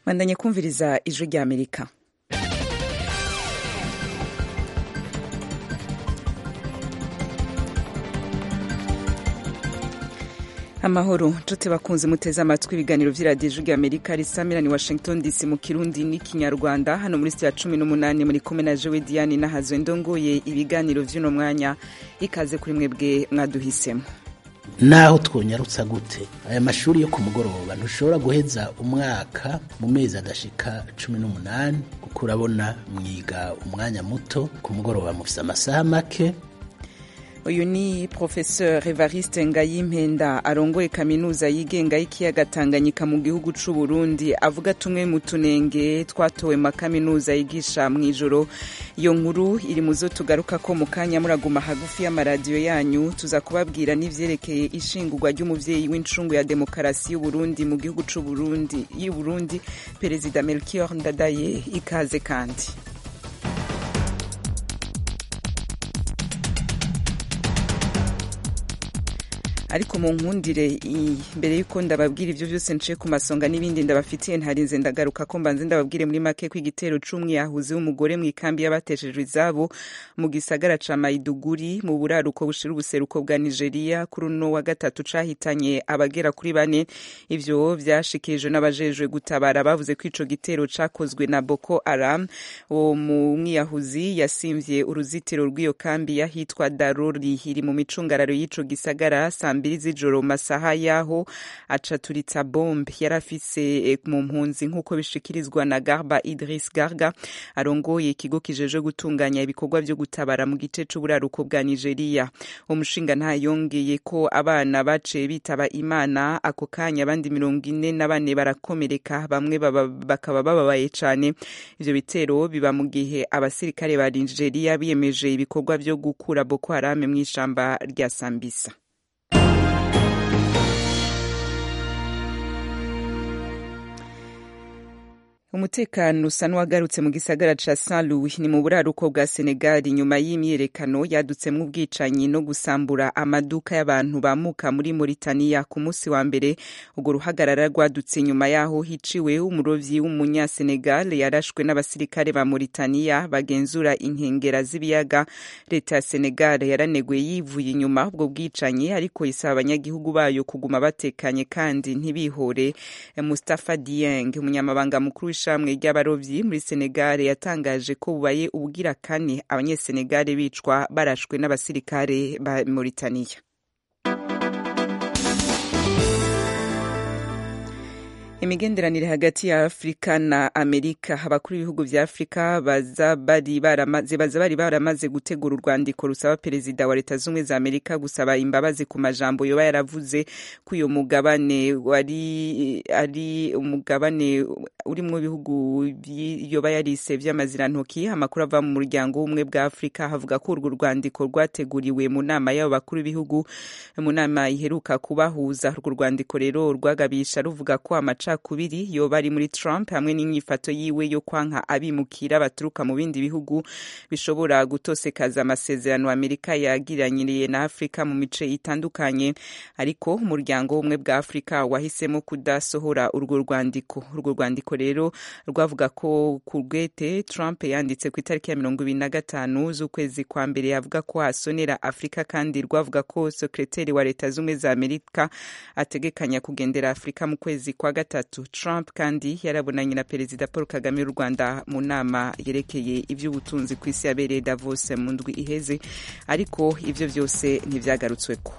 bandanye kumviriza ijwi rya amerika amahoro nshuti bakunze muteze amatwi ibiganiro vy'iradiyo ijwi rya amerika risamira ni washington dc mu kirundi n'ikinyarwanda hano muri sitiya cumi n'umunani muri kumwe na jewe diane nahazwe ndongoye ibiganiro vy'uno mwanya ikaze kuri mwebwe mwaduhisemo naho twonyarutsa gute aya mashuri yo ku mugoroba ntushobora guheza umwaka mu mezi adashika cumi n'umunani kuko urabona mwiga umwanya muto ku mugoroba mufise amasaha make uyu ni professeur evariste ngayimpenda arongoye kaminuza yigenga y'ikiyaga tanganyika mu gihugu c'u burundi avuga tumwe mu tunenge twatowe ma kaminuza yigisha mw'ijoro iyo nkuru iri mu zo tugaruka ko mu kanya muraguma hagufi y'amaradiyo yanyu tuza kubabwira n'ivyerekeye ishingurwa ry'umuvyeyi w'incungu ya demokarasi y'uburundi mu gihugu c'u burundi y'uburundi perezida melchior ndadaye ikaze kandi ariko mu nkundire mbere y'uko ndababwira ivyo vyose nce ku masonga n'ibindi ndabafitiye ntarinze ndagaruka ko mbanze ndababwire muri make ko igitero c'umwiyahuzi w'umugore mw'ikambi y'abateshejwe izabo mu gisagara ca maiduguri mu buraruko bushira ubuseruko bwa nigeria kuri uno wa gatatu cahitanye abagera kuri bane ivyo vyashikirijwe n'abajejwe gutabara bavuze ko ico gitero cakozwe na boko haram uwo mwiyahuzi yasimvye uruzitiro rw'iyo kambi yahitwa darori iri mu micungararo y'ico gisagara mbiri z'ijoro masaha yaho acaturitsa bombe yari afise mu mpunzi nk'uko bishikirizwa na garba idris garga arongoye ikigo kijejwe gutunganya ibikorwa vyo gutabara mu gice c'uburaruko bwa nigeria umushinga ntayongeye ko abana baciye bitaba imana ako kanya abandi mirongo ine na bane barakomereka bamwe bakaba bababaye cane ivyo bitero biba mu gihe abasirikare ba nigeria biyemeje ibikorwa vyo gukura boko harame mw'ishamba rya sambisa umutekano usa n'uwagarutse mu gisagara ca Saint Louis ni mu buraruko bwa Senegal nyuma y'imyiyerekano yadutsemwo ubwicanyi no gusambura amaduka y'abantu bamuka muri Mauritania ku munsi wa mbere urwo ruhagarara rwadutse nyuma yaho hiciwe umurovyi w'umunyasenegal yarashwe n'abasirikare ba Mauritania bagenzura inkengera z'ibiyaga leta ya Senegal yaraneguye yivuye inyuma ubwo bwicanyi ariko isaba abanyagihugu bayo kuguma batekanye kandi ntibihore Mustafa Dieng umunyamabanga mukuru w'ishamwe ry'abarovyi muri Senegal yatangaje ko bubaye ubugira kane abanyesenegal bicwa barashwe n'abasirikare ba Mauritania imigenderanire hagati ya afurika na amerika abakuru b'ibihugu vya afurika baza bari baramaze baza bari baramaze gutegura urwandiko rusaba perezida wa leta z'ubumwe za amerika gusaba imbabazi ku majambo yoba yaravuze ko uyo mugabane wari ari umugabane urimwo ibihugu yoba yarise vy'amazirantoki amakuru ava mu muryango w'ubumwe bwa afurika havuga ko urwo rwandiko rwateguriwe mu nama y'abo bakuru b'ibihugu mu nama iheruka kubahuza urwo rwandiko rero rwagabisha ruvuga ko amaca kubiri yoba ari muri Trump hamwe n'inyifato yiwe yo kwanka abimukira baturuka mu bindi bihugu bishobora gutosekaza amasezerano Amerika yagiranyiriye na Afrika mu mice itandukanye ariko umuryango w'ubumwe bwa Afrika wahisemo kudasohora urwo rwandiko urwo rwandiko rero rwavuga ko ku rwete Trump yanditse ku itariki ya mirongo ibiri na gatanu z'ukwezi kwa mbere yavuga ko hasonera Afrika kandi rwavuga ko sekreteri wa leta z'ubumwe za Amerika ategekanya kugendera Afrika mu kwezi kwa gatatu Trump kandi yarabonanye na perezida Paul Kagame w'u Rwanda mu nama yerekeye ivy'ubutunzi ku isi yabereye Davos mu ndwi iheze ariko ivyo vyose ntivyagarutsweko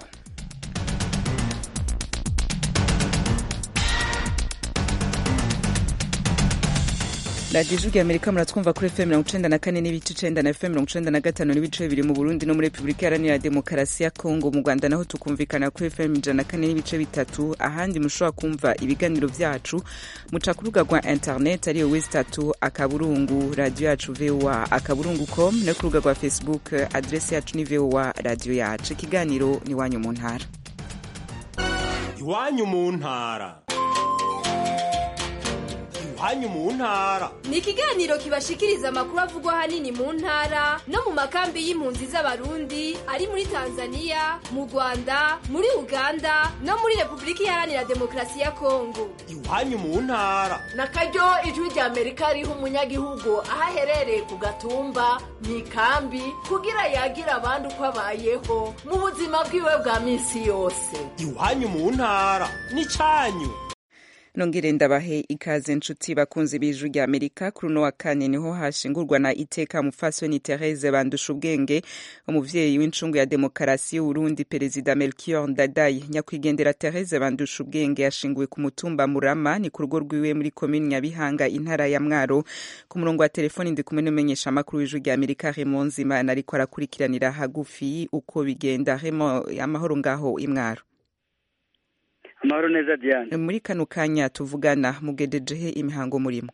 radiyo ijwi amerika muratwumva kuri fm mirongo icenda na kane n'ibice icenda na fm mirongo icenda na gatanu n'ibice bibiri mu burundi no muri repubulika iharanira demokarasi ya kongo mu rwanda naho tukumvikana kuri fm ijana na kane n'ibice bitatu ahandi mushobora kumva ibiganiro vyacu muca ku rubuga rwa internet ariyo wesi tatu akaburungu radiyo yacu voa akaburungu com no ku rubuga rwa facebook adresi yacu ni voa radiyo yacu ikiganiro ni iwanyu mu ntara iwanyu mu ntara iwanyu mu ntara ni ikiganiro kibashikiriza amakuru avugwa ahanini mu ntara no mu makambi y'impunzi z'abarundi ari muri tanzania mu rwanda muri uganda no muri repubulika iharanira demokarasi ya kongo iwanyu mu ntara na karyo ijwi rya amerika riha umunyagihugu aho aherereye ku gatumba mu ikambi kugira yagira abandi uko abayeho mu buzima bwiwe bwa minsi yose iwanyu mu ntara n'icyanyu nongere ndabahe ikaze nshuti bakunzi b'ijwi rya amerika kuri uno wa kane niho hashingurwa na iteka mufasoni therese bandusha ubwenge umuvyeyi w'incungu ya demokarasi y'uburundi perezida melchior ndadaye nyakwigendera therese bandusha ubwenge yashinguwe ku mutumba murama ni ku rugo rwiwe muri komini nyabihanga intara ya mwaro ku murongo wa telefoni ndi kumwe n'umumenyesha amakuru w'ijwi rya amerika raymond zimana ariko arakurikiranira hagufi uko bigenda raymond amahoro ngaho imwaro amahoro neza diane muri kano kanya tuvugana mugedejehe imihango murimo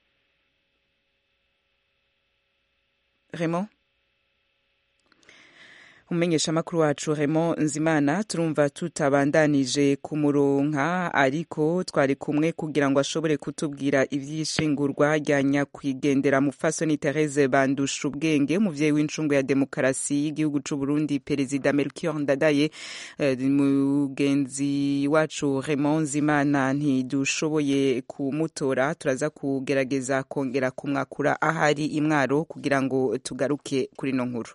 remo umumenyesha amakuru wacu remo nzimana turumva tutabandanije kumuronka ariko twari kumwe kugira ngo ashobore kutubwira ivy'ishingurwa rya nyakwigendera mufasoni therese bandusha ubwenge umuvyeyi w'incungu ya demokarasi y'igihugu c'uburundi perezida melchior ndadaye uh, mugenzi wacu remo nzimana ntidushoboye kumutora turaza kugerageza kongera kumwakura ahari imwaro kugira ngo tugaruke kuri no nkuru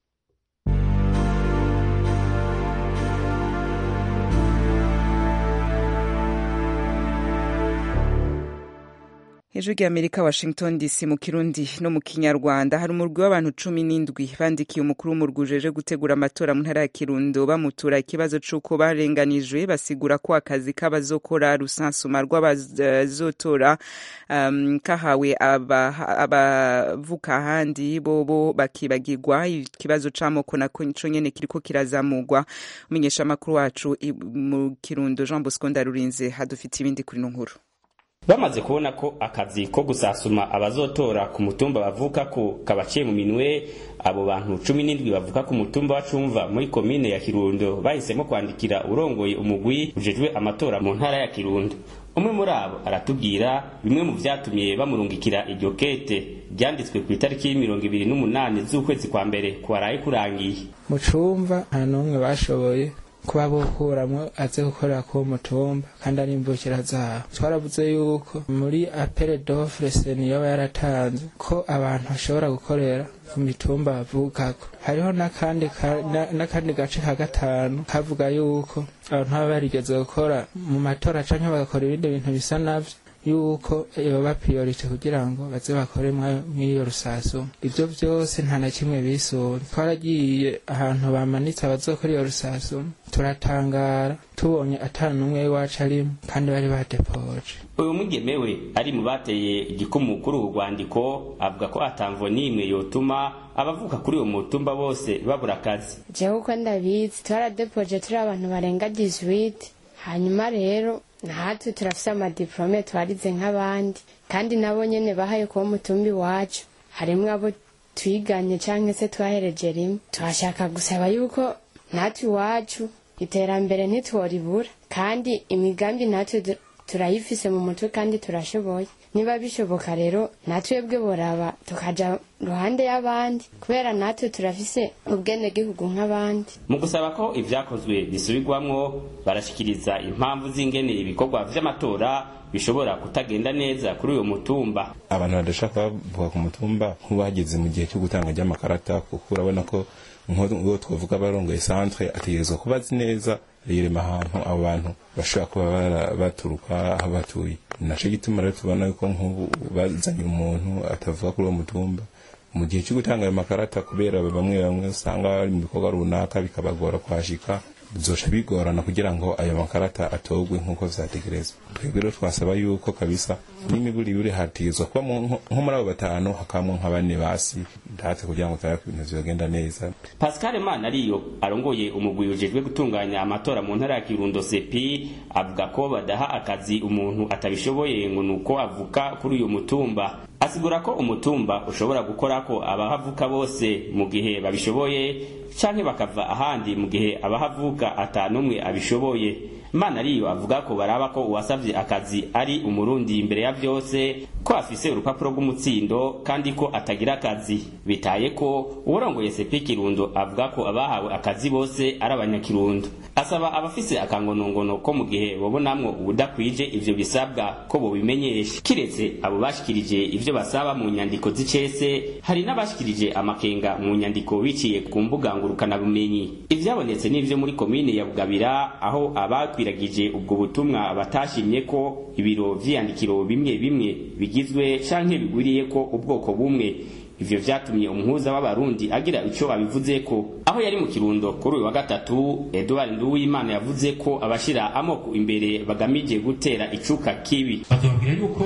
hejuru y'amerika washington dc mu kirundi no mu kinyarwanda hari umurwi w'abantu cumi n'indwi bandikiye umukuru w'umurwi ujeje gutegura amatora mu ntara ya kirundo bamutura ikibazo c'uko barenganijwe basigura ko akazi k'abazokora rusansuma rw'abazotora um, kahawe abavuka ahandi bobo bakibagirwa ikibazo c'amoko nako nico nyene kiriko kirazamurwa umenyesha amakuru wacu mu kirundo jean bosco ndarurinze hadufite ibindi kuri no nkuru bamaze kubona ko akazi ko gusasuma abazotora ku mutumba bavuka ko kabaciye mu minwe abo bantu cumi n'indwi bavuka ku mutumba wa cumva muri komine ya kirundo bahisemo kwandikira urongoye umugwi ujejwe amatora mu ntara ya kirundo umwe muri abo aratubwira bimwe mu vyatumye bamurungikira iryo kete ryanditswe ku itariki y'imirongo ibiri n'umunani z'ukwezi kwa mbere kwaraye kurangiye mu cumva nta n'umwe bashoboye kuba bokuramwo aze gukorera kuwo mutumba kandi ari imvukira zabo twaravuze yuko muri apere dofre seni yoba yaratanze ko abantu bashobora gukorera ku mitumba bavukako hariho n'akandi n'akandi gace ka gatanu kavuga yuko abantu baba barigeze gukora mu matora canke bagakora ibindi bintu bisa navyo yuko yoba priorite kugira ngo baze bakore mw'iyo rusasu ibyo byose nta na kimwe bisura twaragiye ahantu bamanitse abazokora iyo rusasu turatangara tubonye ata n'umwe w'iwacu arimo kandi bari badepoje uyu mugemewe ari mu bateye igikumu kuri ubu rwandiko avuga ko atamvo n'imwe yotuma abavuka kuri uwo mutumba bose babura akazi jewe uko ndabizi twaradepoje turi abantu barenga 18 hanyuma rero natwe turafise amadiplome twarize nk'abandi kandi nabo nyene bahaye kuba mutumba iwacu harimwo abo twiganye canke se twahereje rimwe tuhashaka gusaba yuko natwe iwacu iterambere ntitworibura kandi imigambi natwe turayifise mu mutwe kandi turashoboye niba bishoboka rero natwebwe boraba tukaja ruhande y'abandi kubera natwe turafise ubwenegihugu nk'abandi mu gusaba ko ivyakozwe bisubirwamwo barashikiriza impamvu z'ingene ibikorwa vy'amatora bishobora kutagenda neza kuri uyo mutumba abantu badashaka bavuga ku mutumba nk'ubageze mu gihe cyo gutanga ry'amakarata kuko urabona ko nk'uwo twavuga barongoye centre ategerezwa kuba azi neza yirema ahantu abo bantu bashobora kuba baturuka aho batuye naco gituma rero tubona yuko nk'ubu bazanye umuntu atavuga kuri uwo mutumba mu gihe cyo gutanga ayo makarata kubera bamwe bamwe usanga bari mu bikorwa runaka bikabagora kwashika bizoca bigorana kugira ngo ayo makarata atogwe nk'uko vyategerezwa twebwe rero twasaba yuko kabisa n'imiburi yuri hategezwa kuba nko muri abo batanu hakabamwo nka bane basi ndatse kugira ngo turabe ibintu vyogenda neza pascal mana ariyo arongoye umugwi ujejwe gutunganya amatora mu ntara ya kirundo sepi avuga ko badaha akazi umuntu atabishoboye ngo nuko avuka kuri uyu mutumba asigura ko umutumba ushobora gukora ko abahavuka bose mu gihe babishoboye canke bakava ahandi mu gihe abahavuka atanumwe abishoboye mana ariyo avuga ko baraba ko uwasavye akazi ari umurundi imbere ya vyose ko afise urupapuro rw'umutsindo kandi ko atagira akazi bitaye ko uwurongoye sepi kirundo avuga ko abahawe akazi bose ari abanyakirundo asaba abafise akangonongono ko mu gihe bobonamwo ubudakwije ivyo bisabwa ko bobimenyesha kiretse abo bashikirije ivyo basaba mu nyandiko z'icese hari n'abashikirije amakenga mu nyandiko biciye ku mbuga ngurukanabumenyi ivyabonetse n'ivyo muri komine ya bugabira aho abakwiragije ubwo butumwa batashimye ko ibiro vy'iyandikiro bimwe bimwe bigizwe canke bigwiriye ko ubwoko bumwe ivyo vyatumye umuhuza w'abarundi agira ico abivuzeko aho yari mu kirundo kuri uyu wa gatatu edward nduwimana yavuze ko abashira amoko imbere bagamije gutera icuka kibi batubwira yuko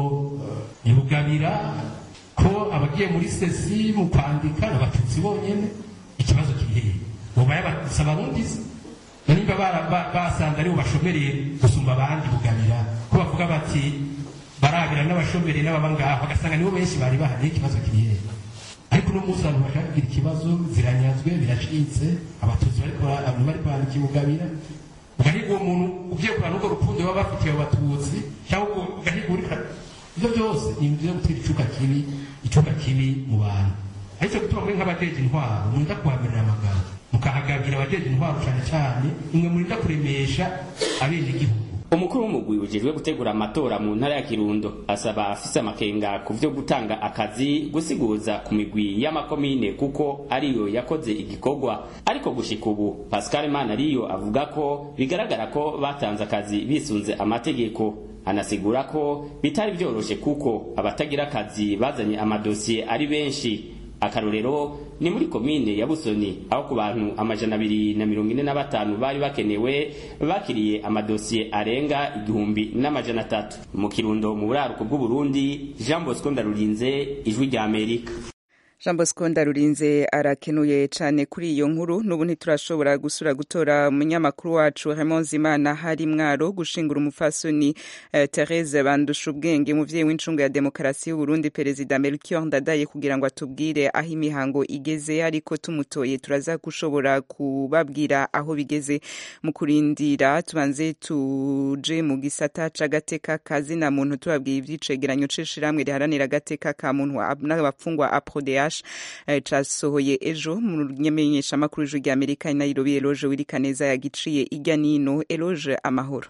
ibugabira ko abagiye muri sesi mu kwandika abatutsi bonyene ikibazo kiri hehe boba yabatutsi abarundi se nimba basanze aribo bashomereye gusumba abandi bugabira ko bavuga bati barabira n'abashomeri n'ababa ngaho bagasanga nibo benshi bari bahari ikibazo kiri hehe ariko uno munsi abantu bashaka kugira ikibazo ziranyazwe biracitse abatutsi bariko abantu bari kwandika ibugabira ugahiga uwo muntu ugiye kurana urwo rukundo baba bafitiye abo batutsi cyangwa ugahiga urika ivyo byose ni ibintu vyo gutera icuka kibi icuka kibi mu bantu aricyo gutuma mwe nk'abajeje intwaro murinda kuhamirira amagambo mukahagabira abajeje intwaro cane cane imwe murinda kuremesha abenegihugu umukuru w'umugwi ujejwe gutegura amatora mu ntara ya kirundo asaba afise amakenga ku vyo gutanga akazi gusiguza ku migwi y'amakomine kuko ariyo yakoze igikorwa ariko gushika ubu pascal mana ariyo avuga ko bigaragara ko batanze akazi bisunze amategeko anasigura ko bitari vyoroshe kuko abatagira akazi bazanye amadosiye ari benshi akarorero ni muri komine ya busoni aho ku bantu amajana abiri na mirongo ine na batanu bari bakenewe bakiriye amadosiye arenga igihumbi n'amajana atatu mu kirundo mu buraruko bw'uburundi jean bosco ndarurinze ijwi rya amerika jean bosco ndarurinze arakenuye cyane kuri iyo nkuru n'ubu ntiturashobora gusura gutora umunyamakuru wacu Raymond Zimana hari mwaro gushingura umufasoni uh, Therese bandusha ubwenge umuvyeyi w'incungu ya demokarasi y'Uburundi perezida Melchior Ndadaye kugira ngo atubwire aho imihango igeze ariko tumutoye turaza gushobora kubabwira aho bigeze mu kurindira tubanze tuje mu gisata c'agateka kazina muntu tubabwiye ivyicegeranyo c'ishirahamwe riharanira agateka ka muntu n'abapfungwa aprodea casohoye ejo mu nyamenyeshamakuru ijwi rya amerika i nairobi eloge wirikaneza yagiciye ijya nino eloge amahoro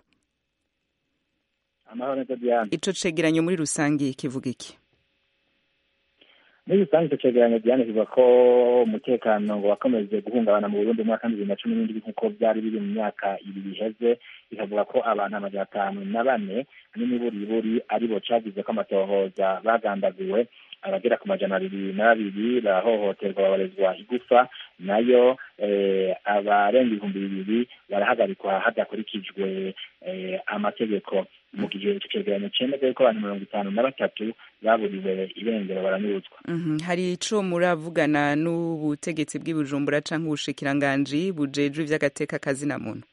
amahoro neza diane ico cegeranyo muri rusange kivuga iki muri rusange icyo cegeranyo diane kivuga ko umutekano ngo wakomeje guhungabana mu burundi mu mwaka bibiri na cumi n'indwi nk'uko byari biri mu myaka ibiri iheze bikavuga ko abantu amajana atanu na bane n'imiburiburi aribo cagize ko amatohoza bagandaguwe abagera ku majana abiri na babiri barahohoterwa babarezwa igufa nayo abarenga ibihumbi bibiri barahagarikwa hadakurikijwe amategeko mu gihe icyo cegeranyo cemeza yuko abantu mirongo itanu na batatu baburiwe irengero baranyuruzwa hari ico muravugana n'ubutegetsi bw'ibujumbura canke ubushikiranganji bujejwe ivy'agateka kazina muntu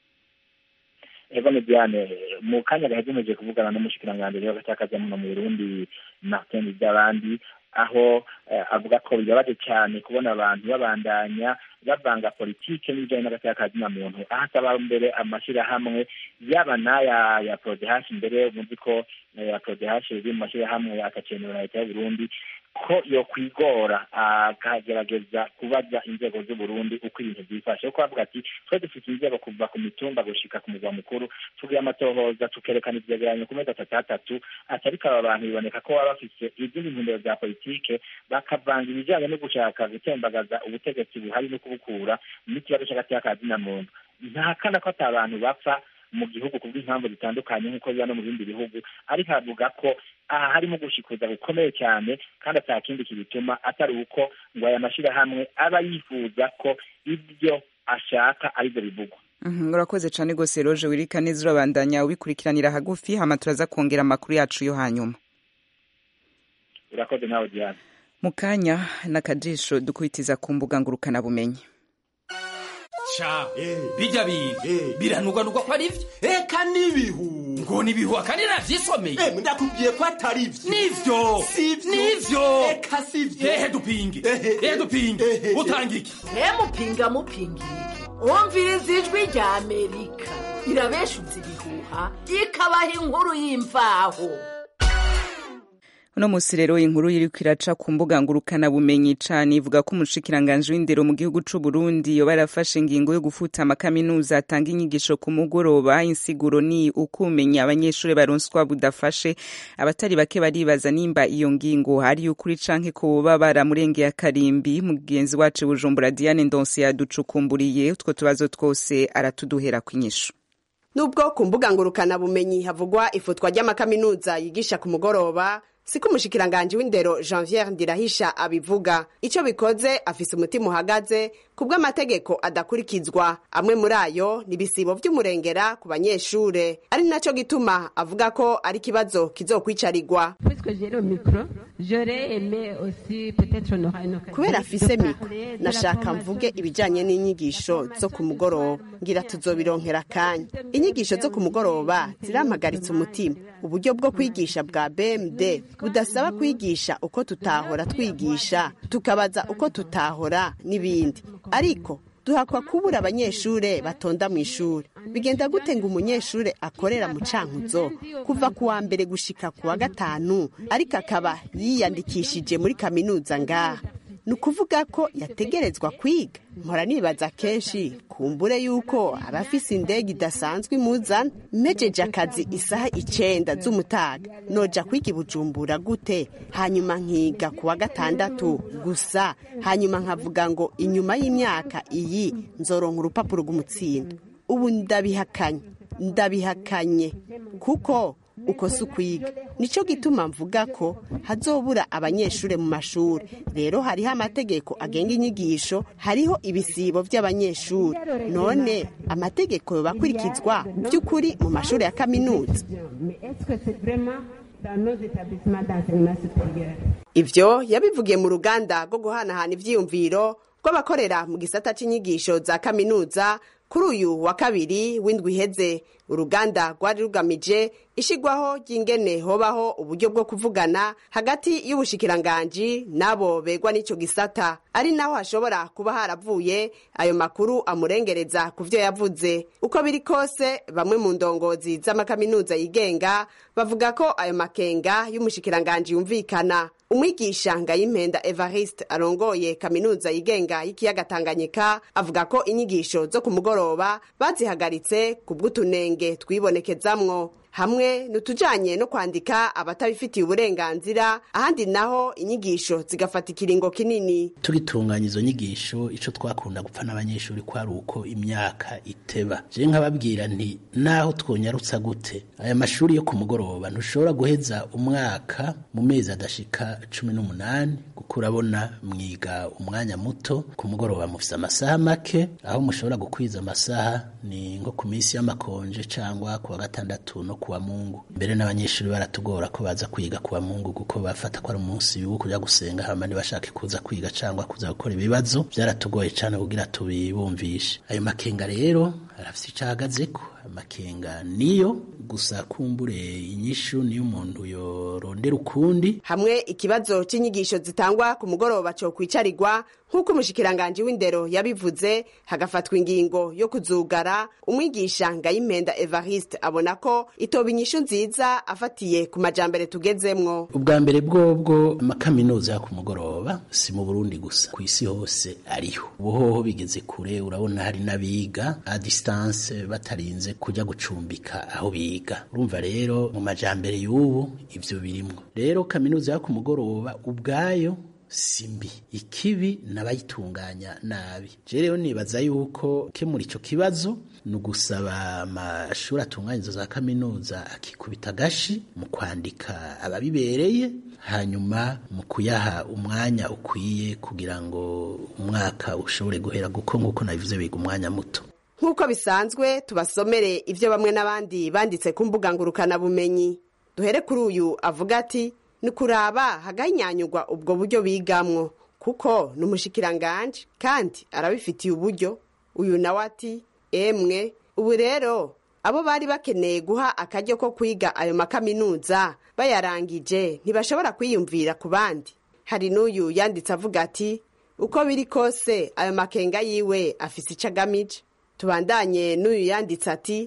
ego mediane mu kanya gahejeje kuvugana n'umushikiranganji w'agateka muntu mu burundi martin by'abandi aho avuga ko bibabaje cyane kubona abantu babandanya bavanga politike n'ibijyanye n'agateka muntu aho asaba mbere amashyirahamwe yaba n'aya ya prodehashi mbere muzi ko ya prodehashi iri mu mashyirahamwe agakenewe na leta y'uburundi ko yo kwigora akagerageza kubaza inzego z'uburundi uko ibintu byifashe kuko bavuga ati twe dufite inzego kuva ku mitumba gushika ku murwa mukuru tugiye amatohoza tukerekana ivyegeranyo ku mezi atatu atatu ati ariko aba bantu biboneka ko baba bafise izindi ntumbero za politike bakavanga ibijanye no gushaka gutembagaza ubutegetsi buhari no kubukura n'ikibazo c'agateka ka muntu ntahakana ko ata abantu bapfa mu gihugu ku bw'impamvu zitandukanye nk'uko biba no mu bindi bihugu ariko avuga ko aha harimo gushikuza gukomeye cyane kandi ata kindi kibituma atari uko ngo aya mashyirahamwe aba yifuza ko ibyo ashaka aribyo bivugwa urakoze cyane rwose roje wirika neza urabandanya ubikurikiranira hagufi hama turaza kongera amakuru yacu yo hanyuma urakoze nawe diane mu kanya n'akajisho dukubitiza ku mbuga ngurukanabumenyi ca bijya biga biranugwanugwa ko ari vyo eka n'ibihu ngo n'ibihu akandi navyisomeye ndakubwiye ko atari vyo nivyo nivyo eka sivyo ehe dupinge ehe dupinge utanga iki he mupinga mupinga iki umviriza ijwi rya amerika irabeshuza ibihuha ikabaha inkuru y'imvaho uno musi rero inkuru iriko iraca ku mbuga ngurukana bumenyi cane ivuga ko umushikiranganji w'indero mu gihugu c'u Burundi yoba yarafashe ingingo yo gufuta amakaminuza atanga inyigisho ku mugoroba insiguro ni ukumenya abanyeshuri baronswa budafashe abatari bake baribaza nimba iyo ngingo hari ukuri canke ko boba baramurengeye akarimbi mugenzi wacu Bujumbura Diane Ndonse yaducukumburiye utwo tubazo twose aratuduhera kw'inyishu nubwo ku mbuga ngurukana bumenyi havugwa ifutwa ry'amakaminuza yigisha ku mugoroba siko umushikiranganji w'indero janviere ndirahisha abivuga icyo bikoze afise umutima uhagaze ku bw'amategeko adakurikizwa amwe muri ayo ni ibisibo vy'umurengera ku banyeshure ari naco gituma avuga ko ari ikibazo kizokwicarirwa kubera afise mikro nashaka mvuge ibijanye n'inyigisho zo ku mugoroba ngira tuzobironkera akanya inyigisho zo ku mugoroba zirampagaritse umutima uburyo bwo kwigisha bwa bmd budasaba kwigisha uko tutahora twigisha tukabaza uko tutahora n'ibindi ariko duhakwa kubura abanyeshure batonda mu ishuri bigenda gute ngo umunyeshure akorera mu cankuzo kuva ku wa mbere gushika ku wa gatanu ariko akaba yiyandikishije muri kaminuza ngaha ni ukuvuga ko yategerezwa kwiga mpora nibaza kenshi kumbure yuko abafise indege idasanzwe imuzana mpejeje akazi isaha icenda z'umutaga noja kwiga ibujumbura gute hanyuma nkiga ku wa gatandatu gusa hanyuma nkavuga ngo inyuma y'imyaka iyi nzoronka urupapuro rw'umutsindo ubu ndabihakanye ndabihakanye kuko uko si ukwiga nicyo gituma mvuga ko hazobura abanyeshuri mu mashuri rero hariho amategeko agenga inyigisho hariho ibisibo by'abanyeshuri none amategeko yobakurikizwa by'ukuri mu mashuri ya kaminuza ibyo yabivugiye mu ruganda rwo guhanahana ibyiyumviro rw'abakorera mu gisata cy'inyigisho za kaminuza kuri uyu wa kabiri w'indwi iheze uruganda rwari rugamije ishigwaho ry'ingene hobaho uburyo bwo kuvugana hagati y'ubushikiranganji n'abo begwa n'ico gisata ari naho hashobora kuba haravuye ayo makuru amurengereza ku vyo yavuze uko biri kose bamwe mu ndongozi z'amakaminuza yigenga bavuga ko ayo makenga y'umushikiranganji yumvikana umwigisha ngayimpenda evariste arongoye kaminuza yigenga y'ikiyaga tanganyika avuga ko inyigisho zo ku mugoroba bazihagaritse ku bw'utunenge twibonekezamwo hamwe nutujanye no kwandika abatabifitiye uburenganzira ahandi naho inyigisho zigafata ikiringo kinini tugitunganya izo nyigisho ico twakunda gupfa n'abanyeshuri kwari uko imyaka iteba je nkababwira nti naho twonyarutsa gute aya mashuri yo ku mugoroba ntushobora guheza umwaka mu mezi adashika cumi n'umunani kuko urabona mwiga umwanya muto ku mugoroba mufise amasaha make aho mushobora gukwiza amasaha ni nko ku minsi y'amakonje cangwa ku wa gatandatu no kuwa mungu mbere n'abanyeshuri baratugora ko baza kwiga kuwa mungu kuko bafata ko ari umunsi wo kuja gusenga hama ntibashake kuza kwiga cangwa kuza gukora ibibazo byaratugoye cane kugira tubibumvishe ayo makenga rero arafise ico ahagazeko amakenga niyo gusa kumbure inyishu niyo umuntu yorondera ukundi hamwe ikibazo c'inyigisho zitangwa ku mugoroba co kwicarirwa nk'uko umushikiranganji w'indero yabivuze hagafatwa ingingo yo kuzugara umwigisha ngayimpenda evariste abona ko itoba inyishu nziza afatiye ku majambere tugezemwo ubwa mbere bwobwo amakaminuza yo ku mugoroba si mu burundi gusa ku isi hose ariho ubuhoho bigeze kure urabona hari n'abiga a distance batarinze kuja gucumbika aho biga urumva rero mu majambere y'ubu ivyo birimwo rero kaminuza yo ku mugoroba ubwayo simbi ikibi n'abayitunganya nabi je rero nibaza yuko kemura ico kibazo ni ugusaba amashuri atunganya izo za kaminuza akikubita agashi mu kwandika ababibereye hanyuma mu kuyaha umwanya ukwiye kugira ngo umwaka ushobore guhera guko nk'uko nabivuze biga umwanya muto nk'uko bisanzwe tubasomere ibyo bamwe n'abandi banditse ku mbuga ngurukanabumenyi duhere kuri uyu avuga ati ni kuraba haganyanyugwa ubwo buryo bigamwo kuko ni umushikiranganje kandi arabifitiye uburyo uyu nawe ati emwe ubu rero abo bari bakeneye guha akaryo ko kwiga ayo makaminuza bayarangije ntibashobora kwiyumvira ku bandi hari n'uyu yanditse avuga ati uko biri kose ayo makenga yiwe afise icyo agamije tubandanye n'uyu yanditse ati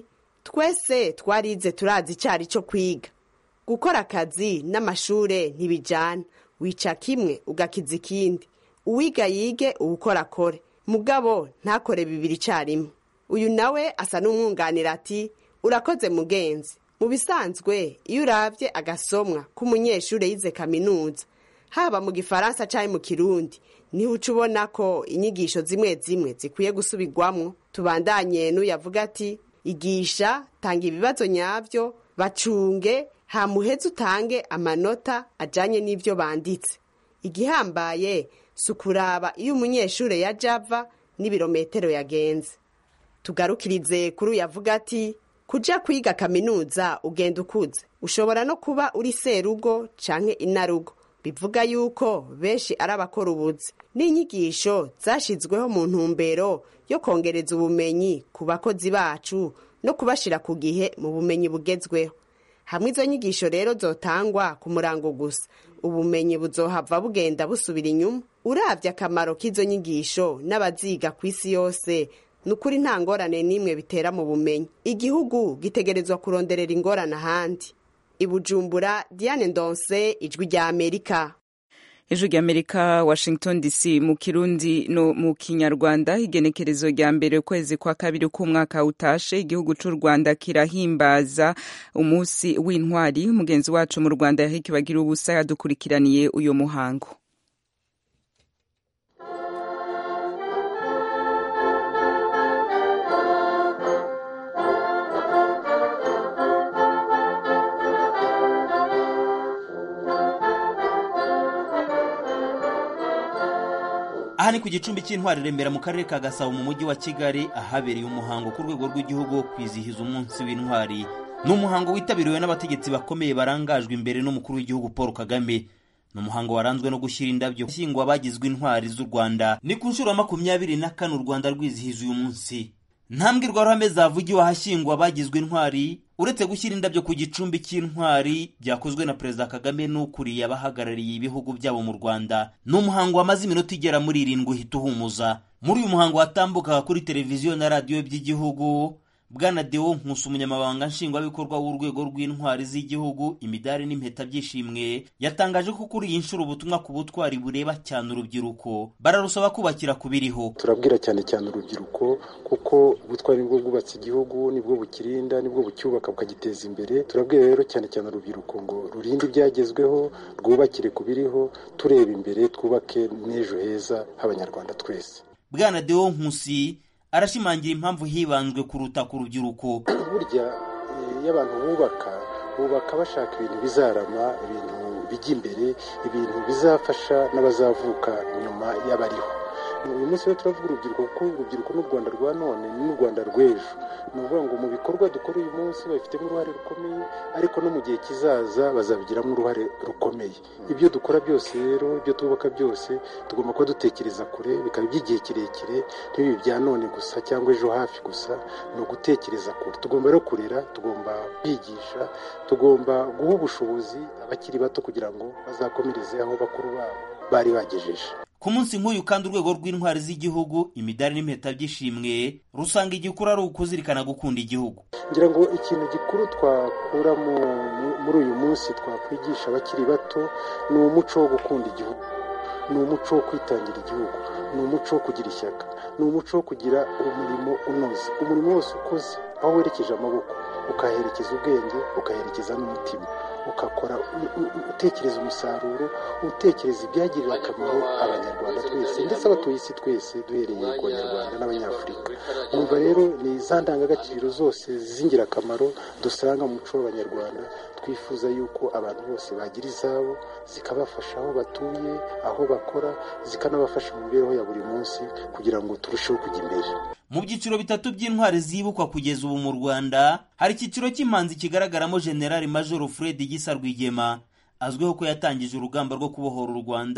twese twarize turazi icyari cyo kwiga gukora akazi n'amashure ntibijyana wica kimwe ugakiza ikindi uwiga yige uwukora akore mugabo ntakore bibiri icyarimwe uyu nawe asa n'umwunganira ati urakoze mugenzi mu bisanzwe iyo urabye agasomwa k'umunyeshuri yize kaminuza haba mu gifaransa cyangwa mu kirundi niho uca ubona ko inyigisho zimwe zimwe zikwiye gusubirwamo tubandanye n'uyavuga ati igisha tanga ibibazo nyabyo bacunge hamuheze utange amanota ajyanye n'ibyo banditse igihambaye si ukuraba iyo umunyeshuri yajya ava n'ibirometero yagenze tugarukirize kuri uyavuga ati kujya kwiga kaminuza ugenda ukuze ushobora no kuba uri serugo cyangwa inarugo bivuga yuko benshi ari abakora ubuzi n'inyigisho zashyizweho mu ntumbero yo kongereza ubumenyi ku bakozi bacu no kubashyira ku gihe mu bumenyi bugezweho hamwe izo nyigisho rero zotangwa ku murango gusa ubumenyi buzohava bugenda busubira inyuma urabye akamaro k'izo nyigisho n'abaziga ku isi yose ni ukuri nta ngorane n'imwe bitera mu bumenyi igihugu gitegerezwa kuronderera ingorane ahandi ibujumbura diane ndonse ijwi rya amerika ijwi rya amerika washington dc mu kirundi no mu kinyarwanda igenekerezo rya mbere ukwezi kwa kabiri k'umwaka utashe igihugu cy'u rwanda kirahimbaza umunsi w'intwari mugenzi wacu mu rwanda yahiki bagira ubusa yadukurikiraniye uyu muhango aha ni ku gicumbi cy'intwari remera mu karere ka gasabo mu mujyi wa kigali ahabereye umuhango ku rwego rw'igihugu wo kwizihiza umunsi w'intwari ni umuhango witabiriwe n'abategetsi bakomeye barangajwe imbere n'umukuru w'igihugu paul kagame ni umuhango waranzwe no gushyira indabyo shyingwa abagizwe intwari z'u rwanda ni ku nshuro ya makumyabiri na kane u rwanda rwizihiza uyu munsi nta mbwirwaruhame zavugiwe ahashyingwa abagizwe intwari uretse gushyira indabyo ku gicumbi cy'intwari byakozwe na perezida kagame n'ukuriye abahagarariye ibihugu byabo mu rwanda ni umuhango wamaze iminota igera muri irindwi uhita uhumuza muri uyu muhango watambukaga kuri televiziyo na radiyo by'igihugu bwana deo nkusi umunyamabanga nshingwabikorwa w'urwego rw'intwari z'igihugu imidari n'impeta by'ishimwe yatangaje ko kuri iyi nshuro ubutumwa ku butwari bureba cyane urubyiruko bararusaba kubakira ku biriho turabwira cyane cyane urubyiruko kuko ubutwari nibwo bwubatse igihugu nibwo bukirinda nibwo bucyubaka bukagiteza imbere turabwira rero cyane cyane urubyiruko ngo rurinde ibyagezweho rwubakire ku biriho tureba imbere twubake n'ejo heza h'abanyarwanda twese bwana deo nkusi arashimangira impamvu hibanzwe kuruta ku rubyiruko burya iyo abantu bubaka bubaka bashaka ibintu bizarama ibintu bijya imbere ibintu bizafasha n'abazavuka nyuma y'abariho uyu munsi rero turavuga urubyiruko kuko urubyiruko n'u rwanda rwa none ni n'u rwanda rw'ejo ni ukuvuga ngo mu bikorwa dukora uyu munsi babifitemo uruhare rukomeye ariko no mu gihe kizaza bazabigiramo uruhare rukomeye ibyo dukora byose rero ibyo twubaka byose tugomba kuba dutekereza kure bikaba iby'igihe kirekire ntibibi bya none gusa cyangwa ejo hafi gusa ni ugutekereza kure tugomba rero kurera tugomba kwigisha tugomba guha ubushobozi abakiri bato kugira ngo bazakomereze aho bakuru babo bari bagejeje ku munsi nk'uyu kandi urwego rw'intwari z'igihugu imidari n'impeta by'ishimwe rusanga igikuru ari ukuzirikana gukunda igihugu ngira ngo ikintu gikuru twakura muri uyu munsi twakwigisha abakiri bato ni umuco wo gukunda igihugu ni umuco wo kwitangira igihugu ni umuco wo kugira ishyaka ni umuco wo kugira umurimo unoze umurimo wose ukoze aho werekeje amaboko ukaherekeza ubwenge ukaherekeza n'umutima ugakora utekereza umusaruro utekereza ibyagirira akamaro abanyarwanda twese ndetse abatuye isi twese duhereye ku banyarwanda n'abanyafurika numva rero ni za ndangagaciro zose z'ingirakamaro dusanga mu muco w'abanyarwanda twifuza yuko abantu bose bagira izabo zikabafasha aho batuye aho bakora zikanabafasha mu mibereho ya buri munsi kugira ngo turusheho kujya imbere mu byiciro bitatu by'intwari zibukwa kugeza ubu mu rwanda hari icyiciro cy'impanzi kigaragaramo generali majoro fred gisa rwigema azwiho ko yatangije urugamba rwo kubohora u rwanda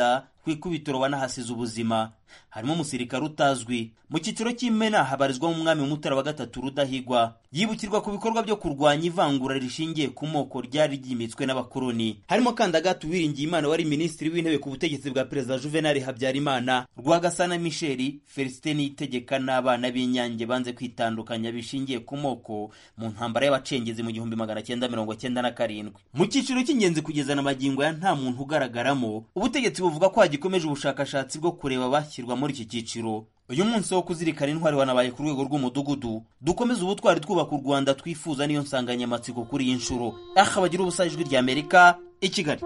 ku ikubitiro wanahasize ubuzima harimo umusirikare utazwi mu cyiciro cy'imena habarizwamo umwami mutara wa gatatu rudahigwa yibukirwa ku bikorwa byo kurwanya ivangura rishingiye ku moko ryari ryimitswe n'abakoloni harimo kandi agatu wiringiye imana wari minisitiri w'intebe ku butegetsi bwa perezida juvenali habyarimana rwagasana misheli felicite niyitegeka n'abana b'inyange banze kwitandukanya bishingiye ku moko mu ntambara y'abacengezi mu gihumbi magana cyenda mirongo cyenda na karindwi mu cyiciro cy'ingenzi kugeza na magingo ya nta muntu ugaragaramo ubutegetsi buvuga ko hagikomeje ubushakashatsi bwo kureba bashyirwa muri iki cyiciro uyu munsi wo kuzirikana intwari wanabaye ku rwego rw'umudugudu dukomeze ubutwari twubaka u rwanda twifuza niyo nsanganyamatsiko kuri iyi nshuro aha bagira ubusa ijwi rya amerika i kigali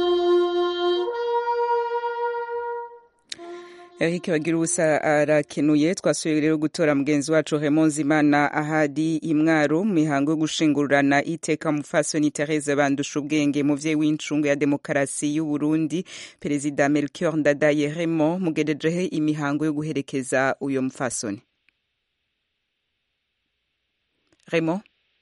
Eric bagira ubusa arakenuye twasubiye rero gutora mugenzi wacu Raymond Zimana ahadi imwaro mu mihango yo gushingurana iteka mufasoni Therese bandusha ubwenge muvyeyi w'incungu ya demokarasi y'u Burundi perezida Melchior Ndadaye Raymond mugejejehe imihango yo guherekeza uyo mufasoni Raymond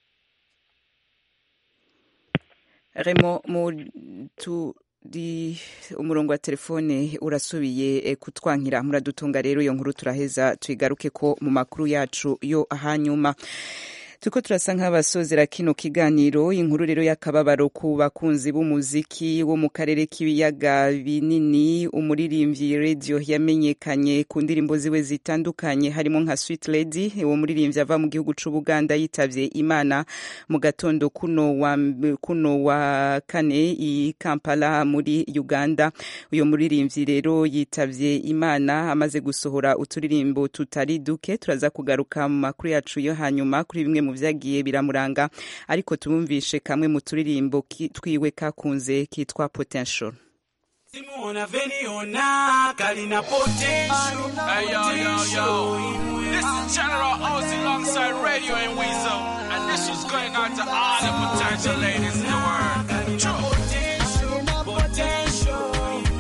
Raymond mu tu di umurongo wa telefone urasubiye kutwankira muradutunga rero iyo nkuru turaheza tuyigaruke ko mu makuru yacu yo hanyuma turiko turasa nk'abasozera kino kiganiro inkuru rero y'akababaro ku bakunzi b'umuziki wo mu karere k'ibiyaga binini umuririmbyi radio yamenyekanye ku ndirimbo ziwe zitandukanye harimo nka Sweet Lady uwo muririmbyi ava mu gihugu c'Ubuganda yitavye Imana mu gatondo kuno wa kuno wa kane i Kampala muri Uganda uyo muririmbyi rero yitavye Imana amaze gusohora uturirimbo tutari duke turaza kugaruka mu makuru yacu yo hanyuma kuri bimwe mu vyagiye biramuranga ariko tumumvishe kamwe mu turirimbo twiwe kakunze kitwa potential Simona Veniona, Kalina Potential. Hey, yo, yo, yo. This is General Ozzy alongside Radio and Weasel. And this was going out to all the potential ladies in the world. True. Potential.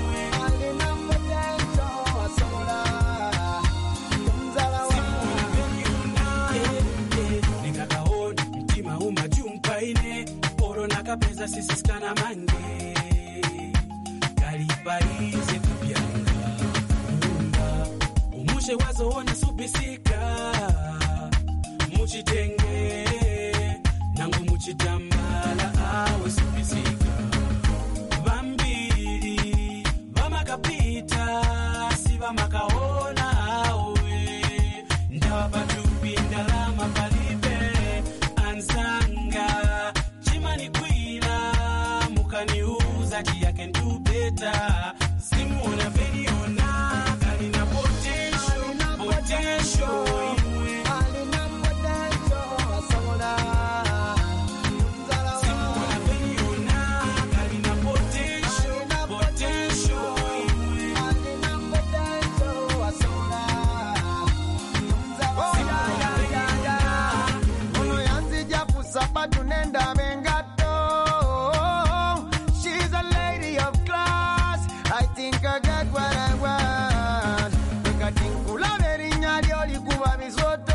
Pesa sisi skana mange kalibaize kubyanga mumba umushe wazoona subisika muchitenge nangu muchitambala awe subisika vambiri vamakapita si vamakaona awe ndavapatupi ndalama palibe ansanga chimanikwira mukaniuza chiyake ndu better. Simona Veniona, Kalina potential, potential. Simona Veniona, Kalina potential, potential. Ono yanzija kusaba tunenda bengato She's a lady of class I think I got what I want Nkatinkula berinnya lyo likuba bisoto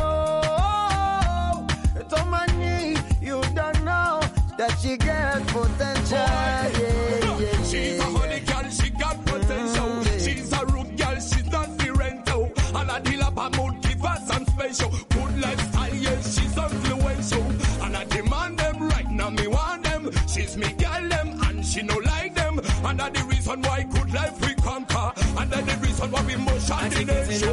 Tomani you don't know that she got potential yeah, yeah, She's a honey girl, she got potential. She's a rude girl, she's not the rental. And a deal up a mood, give her some special. Good lifestyle, yes, she's influential. And I demand them right now, me want them. She's me girl, them, and she no like them. And that the reason why good life we conquer. And that the reason why we motion the nation.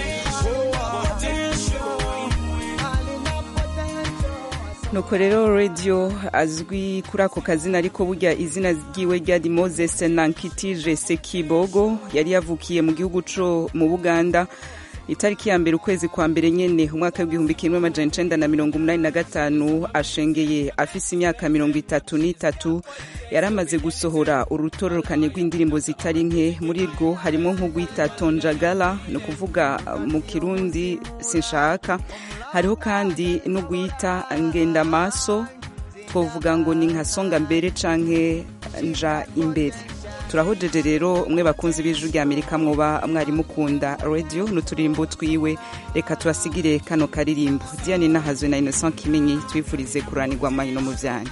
nuko rero radio azwi kuri ako kazina ariko burya izina ryiwe ryari moses nankitije sekibogo yari yavukiye mu gihugu co mu buganda itariki ya mbere ukwezi kwa mbere nyene umwaka w'igihumbi kimwe amajana icenda na mirongo umunani na gatanu ashengeye afise imyaka mirongo itatu n'itatu yari amaze gusohora urutororokane rw'indirimbo zitari nke muri rwo harimo nk'urwita tonjagala ni ukuvuga mu kirundi sinshaka hariho kandi n'urwita ngendamaso twavuga ngo ni nka songa mbere canke nja imbere turahojeje rero umwe bakunzi b'ijwi rya amerika mwoba mwari mukunda radio n'uturirimbo twiwe reka tubasigire kano karirimbo diane nahazwe na innocent kimenyi twifurize kuranirwa amanyi no mu vyanyu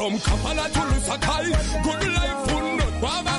From Kampala to Lusaka, good life would not